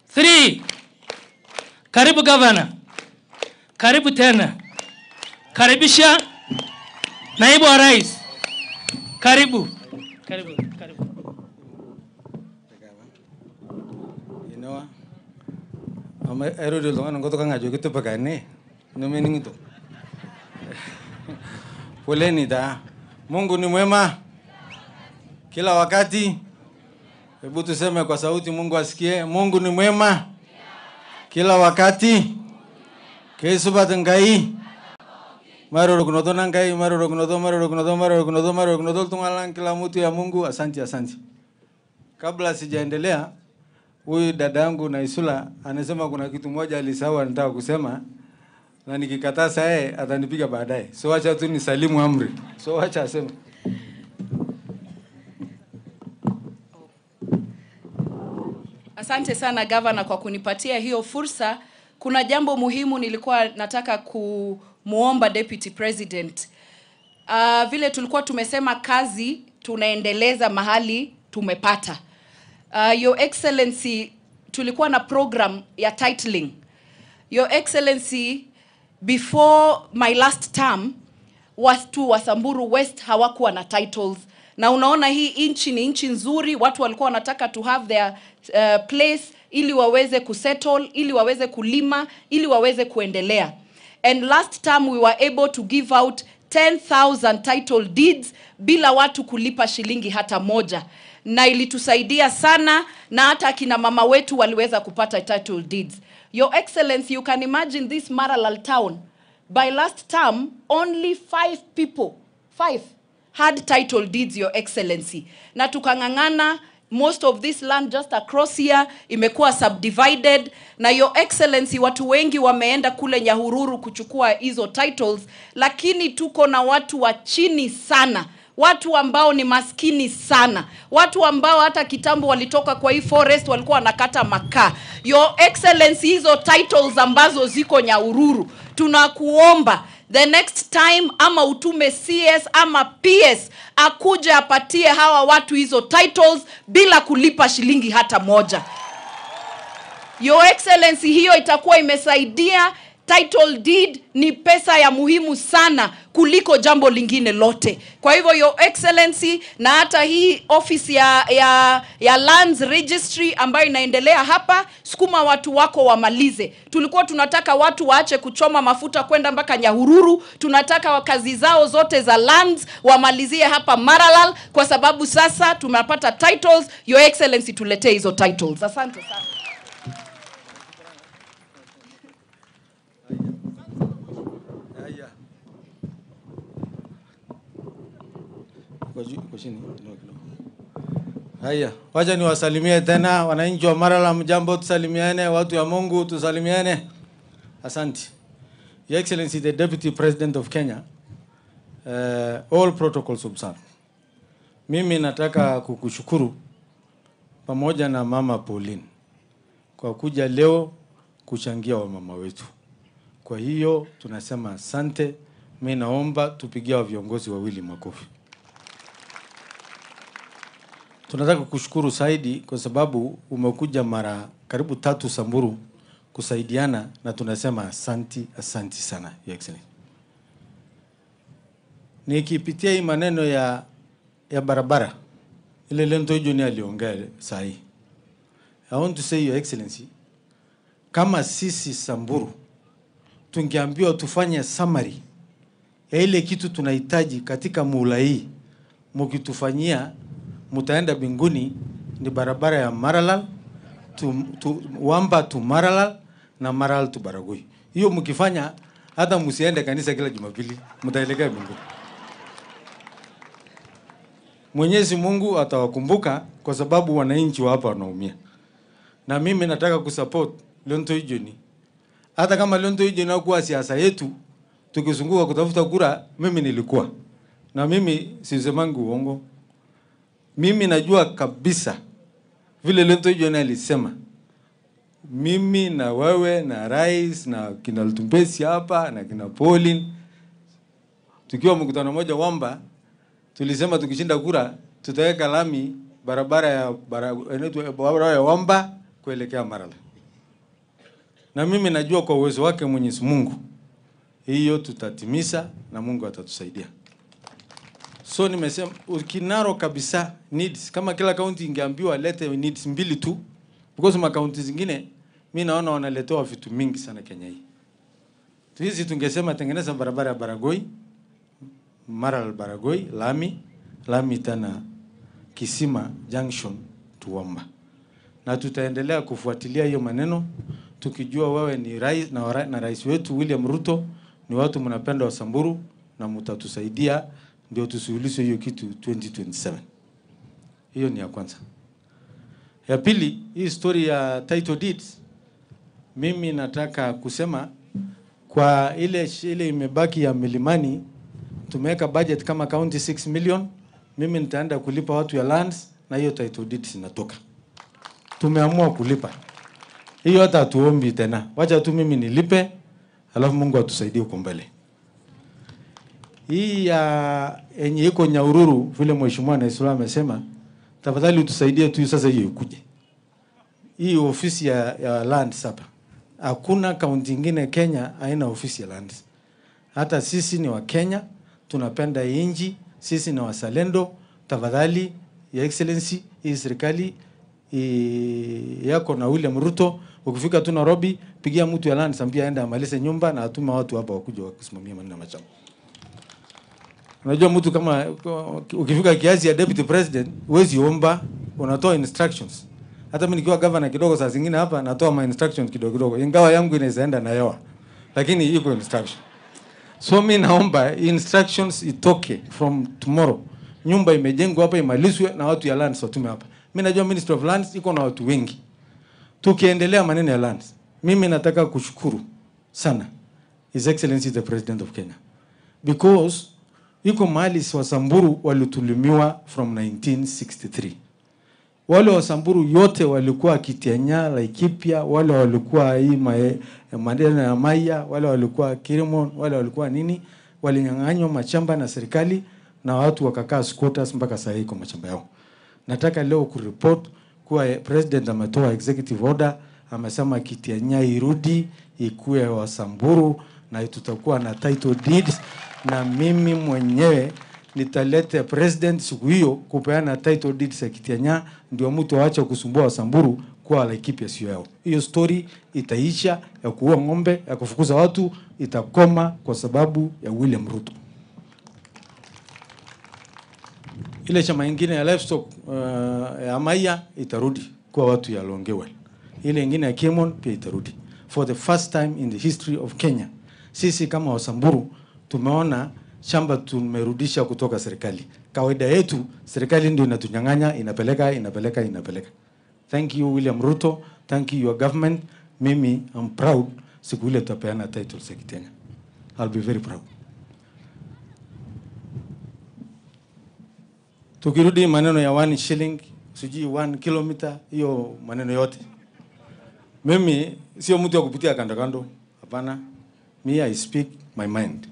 Three. Karibu gavana, karibu tena, karibisha naibu wa rais, karibu karibu karibu. Inoa. Ama ero de longa ngoto kanga jogi to pagane. No meaning to. Poleni da. Mungu ni mwema kila wakati. Hebu tuseme kwa sauti, Mungu asikie. Mungu ni mwema kila wakati. Kesubat ngai. Maro rokunoto na ngai, maro rokunoto, maro rokunoto, maro rokunoto, maro rokunoto, tungalang kila mtu ya Mungu. Asante, asante. Kabla sijaendelea, huyu dada yangu Naisula anasema kuna kitu moja alisahau anataka kusema, na nikikataa saa yeye atanipiga baadaye. So wacha tu nisalimu amri. So wacha aseme. Asante sana gavana kwa kunipatia hiyo fursa. Kuna jambo muhimu nilikuwa nataka kumwomba deputy president. Uh, vile tulikuwa tumesema kazi tunaendeleza mahali tumepata. Uh, Your Excellency, tulikuwa na program ya titling. Your Excellency, before my last term watu wa Samburu West hawakuwa na titles na unaona hii nchi ni nchi nzuri, watu walikuwa wanataka to have their uh, place ili waweze kusettle, ili waweze kulima, ili waweze kuendelea. And last time we were able to give out 10,000 title deeds bila watu kulipa shilingi hata moja, na ilitusaidia sana, na hata akina mama wetu waliweza kupata title deeds. Your Excellency, you can imagine this Maralal town by last term only five people five had title deeds your excellency na tukang'ang'ana most of this land just across here imekuwa subdivided na your excellency watu wengi wameenda kule nyahururu kuchukua hizo titles lakini tuko na watu wa chini sana watu ambao ni maskini sana watu ambao hata kitambo walitoka kwa hii forest walikuwa wanakata makaa your excellency hizo titles ambazo ziko nyaururu tunakuomba the next time ama utume cs ama ps akuje apatie hawa watu hizo titles bila kulipa shilingi hata moja Your Excellency, hiyo itakuwa imesaidia. Title deed ni pesa ya muhimu sana kuliko jambo lingine lote. Kwa hivyo Your Excellency, na hata hii office ya, ya, ya Lands Registry ambayo inaendelea hapa, sukuma watu wako wamalize. Tulikuwa tunataka watu waache kuchoma mafuta kwenda mpaka Nyahururu. Tunataka kazi zao zote za lands wamalizie hapa Maralal, kwa sababu sasa tumepata titles. Your Excellency, tuletee hizo titles. Asante sana. Haya. Kwa juu- kwa chini kidogo kidogo. Haya, wacha niwasalimie tena wananchi wa Marala, mjambo, tusalimiane. Watu ya Mungu, tusalimiane. Asante. Your Excellency the Deputy President of Kenya, uh, all protocols observed. Mimi nataka kukushukuru pamoja na Mama Pauline kwa kuja leo kuchangia wamama wetu. Kwa hiyo tunasema asante. Mi naomba tupigie wa viongozi wawili makofi. Tunataka kushukuru zaidi kwa sababu umekuja mara karibu tatu Samburu kusaidiana, na tunasema asanti, asanti sana Your Excellency. Nikipitia hii maneno ya ya barabara ile Lento Joni aliongea saa hii, I want to say Your Excellency, kama sisi Samburu tungeambiwa tufanye summary ya ile kitu tunahitaji katika muhula hii, mukitufanyia mutaenda binguni, ni barabara ya Maralal tu, tu, Wamba tu Maralal na Maralal tu Baragoi. Hiyo mkifanya, hata msiende kanisa kila Jumapili, mtaelekea binguni. Mwenyezi Mungu atawakumbuka kwa sababu wananchi wa hapa wanaumia, na mimi nataka kusupport Lonto Ijoni hata kama Lonto hiyo inakuwa siasa yetu, tukizunguka kutafuta kura, mimi nilikuwa na mimi sisemangi uongo. Mimi najua kabisa vile Lonto hiyo alisema, mimi na wewe na rais na kina Lutumbesi hapa na kina Pauline tukiwa mkutano moja Wamba, tulisema tukishinda kura tutaweka lami barabara ya bara- inaitwa barabara ya Wamba kuelekea Marala na mimi najua kwa uwezo wake Mwenyezi Mungu hiyo tutatimiza na Mungu atatusaidia. So nimesema ukinaro kabisa needs, kama kila kaunti ingeambiwa lete needs mbili tu, because makaunti zingine mi naona wanaletewa vitu mingi sana Kenya hii. Hizi tungesema tengeneza barabara ya Baragoi, Maral Baragoi, lami lami tena Kisima Junction Tuomba, na tutaendelea kufuatilia hiyo maneno tukijua wewe ni rais na, wara- na rais wetu William Ruto ni watu mnapenda Wasamburu na mtatusaidia ndio tusuluhishe hiyo kitu 2027. Hiyo ni ya kwanza. Ya pili, hii story ya title deeds, mimi nataka kusema kwa ile ile imebaki ya milimani, tumeweka budget kama county 6 million. Mimi nitaenda kulipa watu ya lands na hiyo title deeds inatoka. Tumeamua kulipa hiyo, hata hatuombi tena, wacha tu mimi nilipe, alafu Mungu atusaidie huko mbele. Hii ya yenye iko Nyahururu, vile mheshimiwa Naisula amesema, tafadhali utusaidie tu sasa hiyo ikuje hii ofisi ya, ya lands hapa. Hakuna kaunti ingine Kenya haina ofisi ya lands. Hata sisi ni wa Kenya, tunapenda hii nchi, sisi ni wazalendo. Tafadhali ya excellency, hii serikali i- yako na William Ruto, ukifika tu Nairobi, pigia mtu ya lands, ambia aende amalize nyumba na atume watu hapa wakuja wakusimamia maneno ya mashamba. Unajua mtu kama ukifika kiasi ya deputy president huwezi omba, unatoa instructions. Hata mimi nikiwa governor kidogo, saa zingine hapa natoa ma instructions kidogo kidogo, ingawa yangu inaweza enda na hewa, lakini iko instruction. So mi naomba instructions itoke from tomorrow, nyumba imejengwa hapa imalizwe na watu ya lands watume hapa. Mi najua Ministry of Lands iko na watu wengi. Tukiendelea maneno ya lands, mimi nataka kushukuru sana His Excellency the President of Kenya because iko mahali Wasamburu walitulumiwa from 1963. Wale Wasamburu yote walikuwa Kitianya, Laikipia, wale walikuwa hii mae- maneno ya Maya, wale walikuwa Kirimon, wale walikuwa nini, walinyang'anywa machamba na serikali na watu wakakaa squatters mpaka saa hii kwa machamba yao. Nataka leo kuripot kuwa eh, president ametoa executive order, amesema Kitianya irudi ikuwe Wasamburu na tutakuwa na title deeds, na mimi mwenyewe nitalete president siku hiyo kupeana title deeds ya Kitianya, ndio mtu aache kusumbua Wasamburu kuwa Laikipia sio yao. Hiyo story itaisha ya kuua ng'ombe, ya kufukuza watu, itakoma kwa sababu ya William Ruto. Ile chama ingine ya livestock uh, ya Amaya itarudi kwa watu ya Longewe. Ile ingine ya Kimon pia itarudi. For the first time in the history of Kenya, sisi kama Wasamburu tumeona shamba tumerudisha kutoka serikali. Kawaida yetu serikali ndio inatunyang'anya, inapeleka, inapeleka, inapeleka. Thank you William Ruto, thank you your government. Mimi I'm proud siku ile tutapeana titles ya Kenya. I'll be very proud. Tukirudi maneno ya one shilling, sijui one kilometer, hiyo maneno yote, mimi sio mtu wa kupitia kando kando, hapana. Me I speak my mind.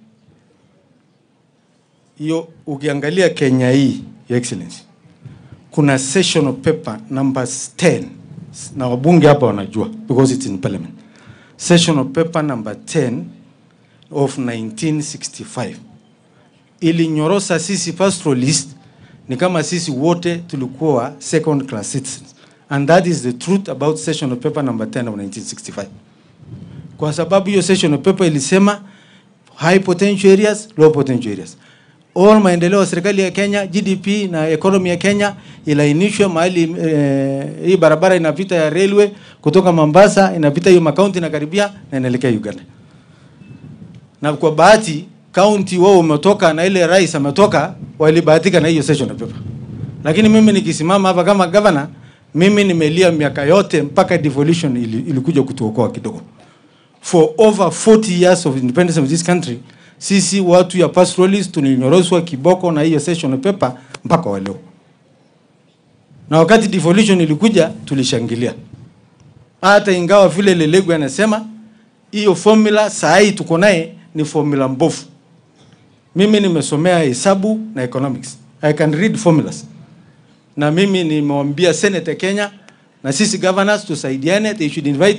Hiyo ukiangalia Kenya hii, your excellency, kuna session of paper number 10 na wabunge hapa wanajua because it's in parliament. Session of paper number 10 of 1965 ilinyorosa sisi pastoralist ni kama sisi wote tulikuwa second class citizens and that is the truth about session of paper number 10 of 1965 kwa sababu hiyo session of paper ilisema high potential areas low potential areas all maendeleo ya serikali ya Kenya GDP na economy ya Kenya ilainishwe mahali eh, hii barabara inapita ya railway kutoka Mombasa inapita hiyo makaunti na karibia na inaelekea Uganda na kwa bahati county wao umetoka na ile rais ametoka, walibahatika na hiyo session of paper. Lakini mimi nikisimama hapa kama governor, mimi nimelia miaka yote mpaka devolution ili, ilikuja kutuokoa kidogo. For over 40 years of independence of this country, sisi watu ya pastoralists tulinyoroswa kiboko na hiyo session of paper mpaka wa leo. Na wakati devolution ilikuja tulishangilia. Hata ingawa vile Lelegu anasema hiyo formula saa hii tuko naye ni formula mbovu. Mimi nimesomea hesabu na economics. I can read formulas. Na mimi nimewambia Senate ya Kenya na sisi governors tusaidiane, they should invite us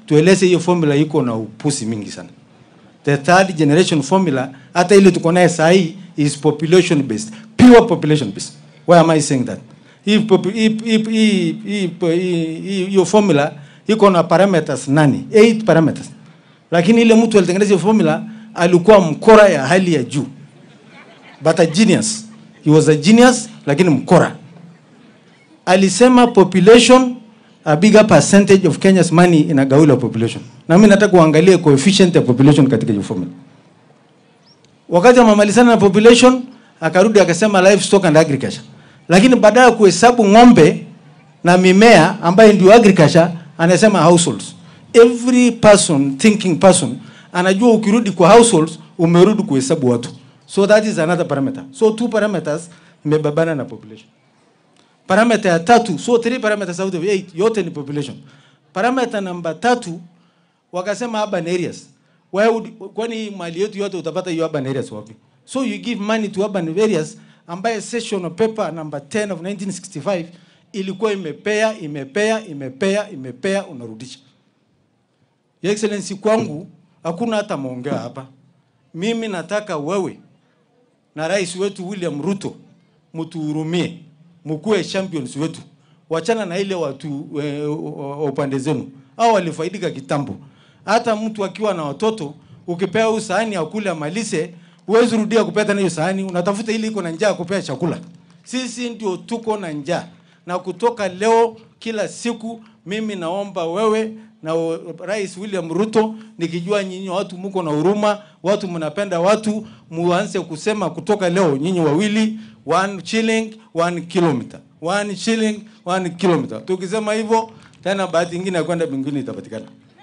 tueleze hiyo formula iko na upusi mingi sana. The third generation formula hata ile tuko naye saa hii is population based, pure population based. Why am I saying that? Hii popu- hii- hii- hii- hii- hii- hii- hiyo formula iko na parameters nane, eight parameters. Lakini ile mtu alitengeneza hiyo formula alikuwa mkora ya hali ya juu. But a genius. He was a genius lakini mkora. Alisema population a bigger percentage of Kenya's money inagawiwa population. Na mimi nataka uangalie coefficient ya population katika hiyo formula. Wakati amemalizana na population akarudi akasema livestock and agriculture. Lakini badala ya kuhesabu ng'ombe na mimea ambayo ndio agriculture anasema households. Every person thinking person anajua ukirudi kwa households umerudi kuhesabu watu. So that is another parameter. So two parameters imebabana na population. Parameter ya tatu, so three parameters out of eight, yote ni population. Parameter namba tatu wakasema urban areas. Why would, kwani mali yetu yote utapata hiyo urban areas wapi? So you give money to urban areas ambaye session paper number 10 of 1965 ilikuwa imepea imepea imepea imepea unarudisha. Your Excellency, kwangu hakuna hata maongea hapa. Mimi nataka wewe na rais wetu William Ruto mtuhurumie, mkuwe champions wetu, wachana na ile watu e, wa upande zenu au walifaidika kitambo. Hata mtu akiwa na watoto ukipea huyu sahani akule amalize, huwezi rudia kupea tena hiyo sahani, unatafuta ile iko na njaa kupea chakula. Sisi ndio tuko na njaa, na kutoka leo kila siku mimi naomba wewe na o- Rais William Ruto, nikijua nyinyi watu mko na huruma, watu mnapenda watu, muanze kusema kutoka leo nyinyi wawili one shilling one kilometer, one shilling one kilometer. Tukisema hivyo tena, bahati nyingine ya kwenda mbinguni itapatikana.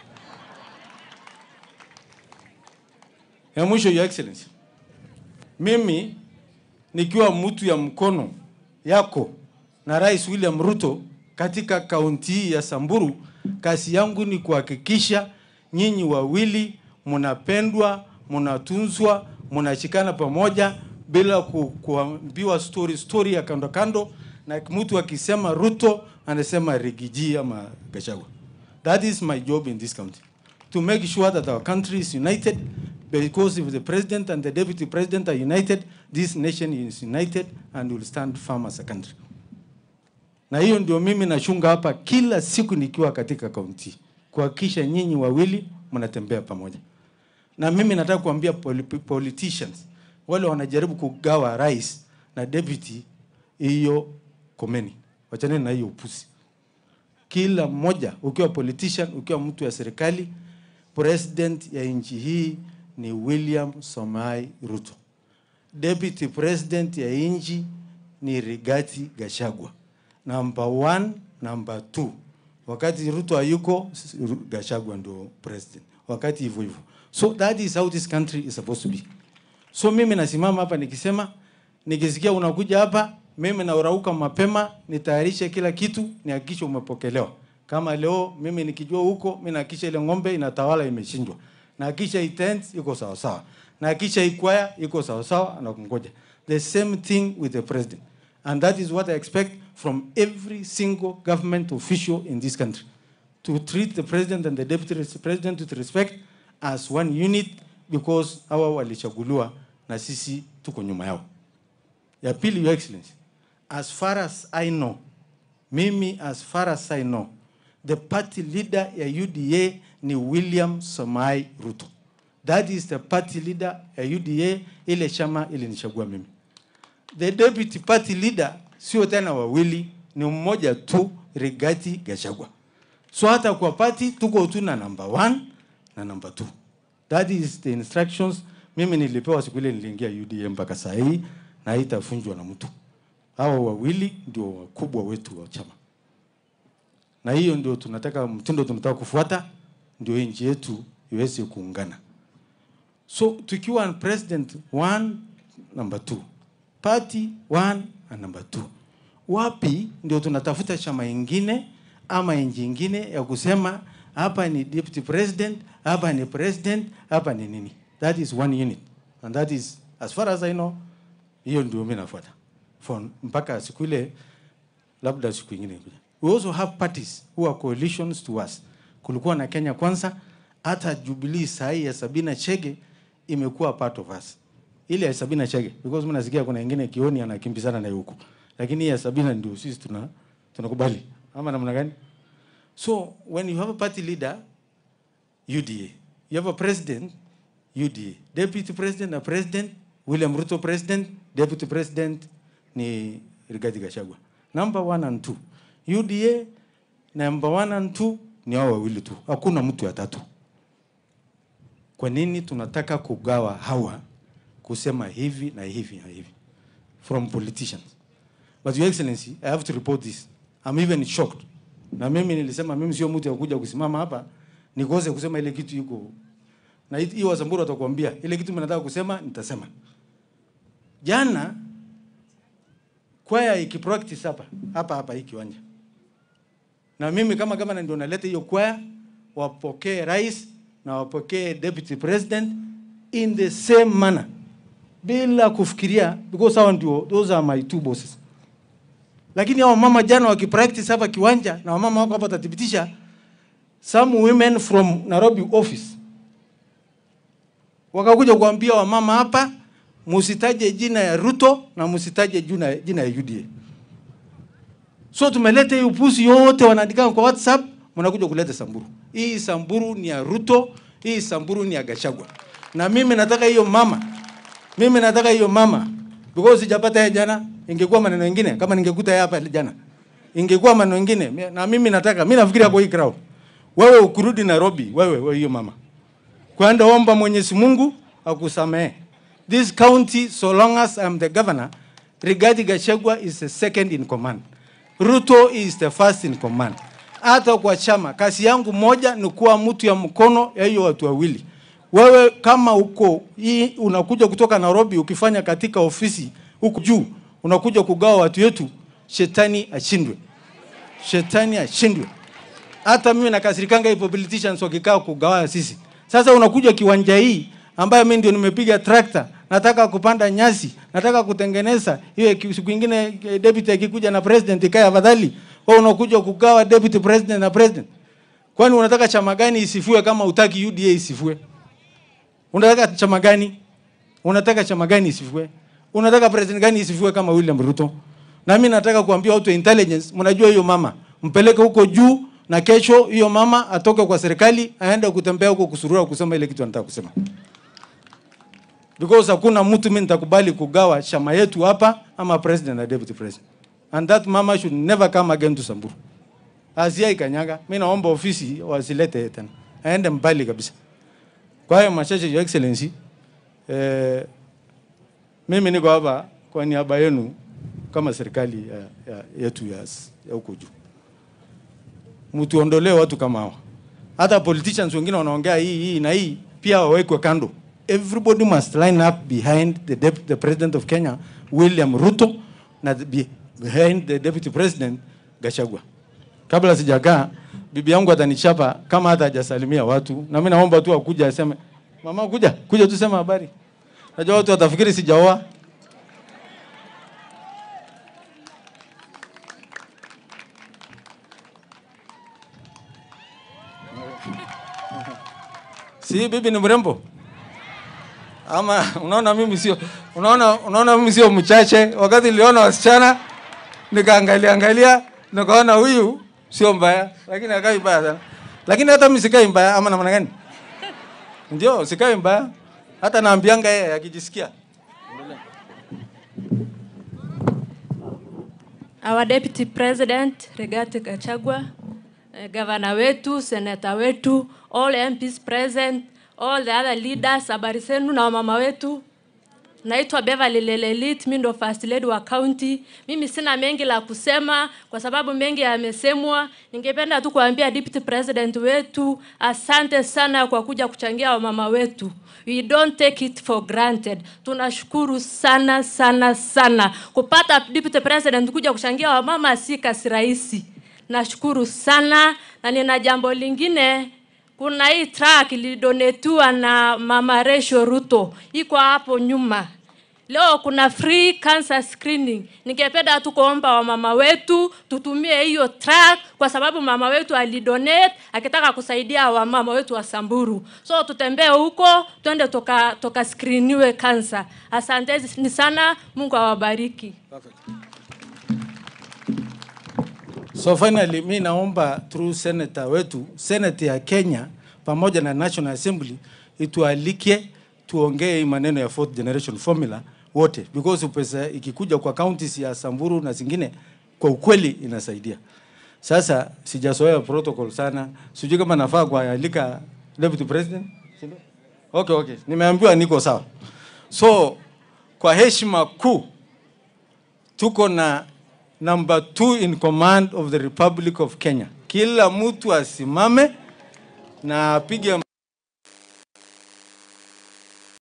Ya mwisho, Your Excellency, mimi nikiwa mtu ya mkono yako na Rais William Ruto katika kaunti hii ya Samburu, kazi yangu ni kuhakikisha nyinyi wawili mnapendwa, mnatunzwa, mnashikana pamoja bila ku, kuambiwa story story ya kando kando, na mtu akisema Ruto anasema Rigiji ama Gachagua. That is my job in this country to make sure that our country is united because if the president and the deputy president are united, this nation is united and will stand firm as a country. Na hiyo ndio mimi nashunga hapa kila siku nikiwa katika kaunti, kuhakikisha nyinyi wawili mnatembea pamoja. Na mimi nataka kuambia poli- politicians wale wanajaribu kugawa rais na deputy, hiyo komeni, wachaneni na hiyo upusi. Kila mmoja, ukiwa politician, ukiwa mtu ya serikali, president ya nchi hii ni William Somai Ruto. Deputy president ya nchi ni Rigathi Gachagua. Number one, number two. Wakati Ruto hayuko, s- Ru- Gachagua ndio president. Wakati hivyo hivyo. So that is how this country is supposed to be. So mimi nasimama hapa nikisema, nikisikia unakuja hapa, mimi naurauka mapema, nitayarishe kila kitu, nihakikishe umepokelewa. Kama leo mimi nikijua huko, mimi nahakikisha ile ng'ombe inatawala imechinjwa. Nahakikisha hii tent iko sawa sawa. Nahakikisha hii kwaya iko sawa sawa na kungoja. The same thing with the president. And that is what I expect from every single government official in this country. To treat the president and the deputy res- president with respect as one unit because hawa walichaguliwa na sisi tuko nyuma yao. Ya pili, Your Excellency, as far as I know, mimi as far as I know, the party leader ya UDA ni William Somai Ruto. That is the party leader ya UDA, ile chama ilinichagua mimi. The deputy party leader sio tena wawili, ni mmoja tu, Rigathi Gachagua. So hata kwa party tuko tu na number one na number two. That is the instructions mimi nilipewa siku ile niliingia UDA mpaka saa hii na haitafunjwa na mtu. Hawa wawili ndio wakubwa wetu wa chama, na hiyo ndio tunataka, mtindo tunataka kufuata, ndio hii nchi yetu iweze kuungana. So tukiwa president one, number two, party one and number two, wapi ndio tunatafuta chama ingine ama nchi ingine ya kusema hapa ni deputy president, hapa ni president, hapa ni nini? That is one unit and that is as far as I know, hiyo ndio mimi nafuata for mpaka siku ile labda siku ingine kuja. We also have parties who are coalitions to us. kulikuwa na Kenya kwanza, hata Jubilee saa hii ya Sabina Chege imekuwa part of us. Ile ya Sabina Chege because mimi nasikia kuna wengine kioni anakimbizana na huko. Lakini hii ya Sabina ndio sisi tuna tunakubali. Ama namna gani? So when you have a party leader UDA, you have a president UDA, deputy president na president William Ruto president, deputy president ni Rigathi Gachagua. Number one and two. UDA number one and two ni hao wawili tu, hakuna mtu ya tatu. Kwa nini tunataka kugawa hawa kusema hivi na hivi na hivi from politicians? But your excellency, I have to report this. I'm even shocked. Na mimi nilisema mimi sio mtu ya kuja kusimama hapa nikose kusema ile kitu iko na hii- hiyo Wasamburu watakwambia ile kitu mnataka kusema nitasema. Jana kwaya ikipractice hapa hapa hapa hii kiwanja, na mimi kama kama ndio naleta hiyo kwaya, wapokee rais na wapokee deputy president in the same manner, bila kufikiria, because hao ndio, those are my two bosses. Lakini hao mama jana wakipractice hapa kiwanja, na wamama wako hapa watathibitisha, some women from Nairobi office wakakuja kuambia wamama hapa musitaje jina ya Ruto na musitaje jina, jina ya UDA. So tumeleta hii upuzi yote wanaandika kwa WhatsApp, mnakuja kuleta Samburu. Hii Samburu ni ya Ruto, hii Samburu ni ya Gachagua. Na mimi nataka hiyo mama, mimi nataka hiyo mama because sijapata ya jana, ingekuwa maneno mengine kama ningekuta ya hapa jana, ingekuwa maneno mengine. Na mimi nataka, mimi nafikiria kwa hii crowd, wewe ukurudi Nairobi, wewe wewe hiyo mama kwenda omba Mwenyezi Mungu akusamehe. This county, so long as I'm the governor, Rigathi Gachagua is the second in command. Ruto is the first in command. Hata kwa chama, kazi yangu moja ni kuwa mtu ya mkono ya hiyo watu wawili. Wewe kama uko hii unakuja kutoka Nairobi ukifanya katika ofisi huku juu, unakuja kugawa watu wetu, shetani ashindwe, shetani ashindwe hata mimi nakasirikanga hivyo politicians wakikaa kugawa sisi. Sasa unakuja kiwanja hii ambayo mimi ndio nimepiga trakta, nataka kupanda nyasi, nataka kutengeneza hiyo. ki- Siku ingine eh, deputy akikuja na president ikae afadhali, wewe unakuja kugawa deputy president na president. Kwani unataka chama gani isifue kama utaki UDA isifue? Unataka chama gani? Unataka chama gani isifue? Unataka president gani isifue kama William Ruto? Na mimi nataka kuambia watu wa intelligence, mnajua hiyo mama, mpeleke huko juu na kesho hiyo mama atoke kwa serikali aende kutembea huko kusurura kusema ile kitu anataka kusema. Because hakuna mtu mimi nitakubali kugawa chama yetu hapa ama president na deputy president. And that mama should never come again to Samburu. Asia ikanyaga, mimi naomba ofisi wasilete tena. Aende mbali kabisa. Kwa hiyo machache, your excellency, eh, mimi niko hapa kwa niaba yenu kama serikali ya, ya, yetu ya ya huko juu. Mtuondolee watu kama hawa. Hata politicians wengine wanaongea hii hii na hii pia wawekwe kando. Everybody must line up behind the, dep the president of Kenya William Ruto na the, be- behind the deputy president Gachagua. Kabla sijakaa bibi yangu atanichapa kama hata hajasalimia watu, na mimi naomba tu akuja aseme, mama, kuja kuja tu sema habari. Najua watu watafikiri sijaoa. Si bibi ni mrembo? Ama unaona mimi sio unaona unaona mimi sio mchache. Wakati niliona wasichana nikaangalia angalia nikaona huyu sio mbaya, lakini akai mbaya sana. Lakini hata mimi sikai mbaya ama namna gani? Ndio, sikai mbaya. Hata naambianga yeye akijisikia. Our Deputy President Rigathi Gachagua, eh, gavana wetu, seneta wetu, all MPs present, all the other leaders, habari zenu na wamama wetu. Naitwa Beverly Lelelit, mimi ndo first lady wa county. Mimi sina mengi la kusema kwa sababu mengi yamesemwa. Ningependa tu kuambia deputy president wetu, asante sana kwa kuja kuchangia wamama wetu. We don't take it for granted. Tunashukuru sana sana sana kupata deputy president kuja kuchangia wamama, si kasi rahisi. Nashukuru sana na nina jambo lingine kuna hii track ilidonetiwa na mama Resho Ruto, iko hapo nyuma. Leo kuna free cancer screening. Ningependa tu kuomba wamama wetu tutumie hiyo track, kwa sababu mama wetu alidonate akitaka kusaidia wamama wetu wa Samburu. So tutembee huko, twende toka toka screeniwe cancer. Asanteni sana, Mungu awabariki. So finally, mi naomba through senator wetu, senate ya Kenya pamoja na National Assembly itualike tuongee hii maneno ya fourth generation formula wote, because pesa ikikuja kwa counties ya Samburu na zingine, kwa ukweli inasaidia. Sasa sijazoea protocol sana, sijui kama nafaa kualika deputy president. si ndio? Okay, okay, nimeambiwa niko sawa. So kwa heshima kuu tuko na number two in command of the Republic of Kenya. Kila mtu asimame na apige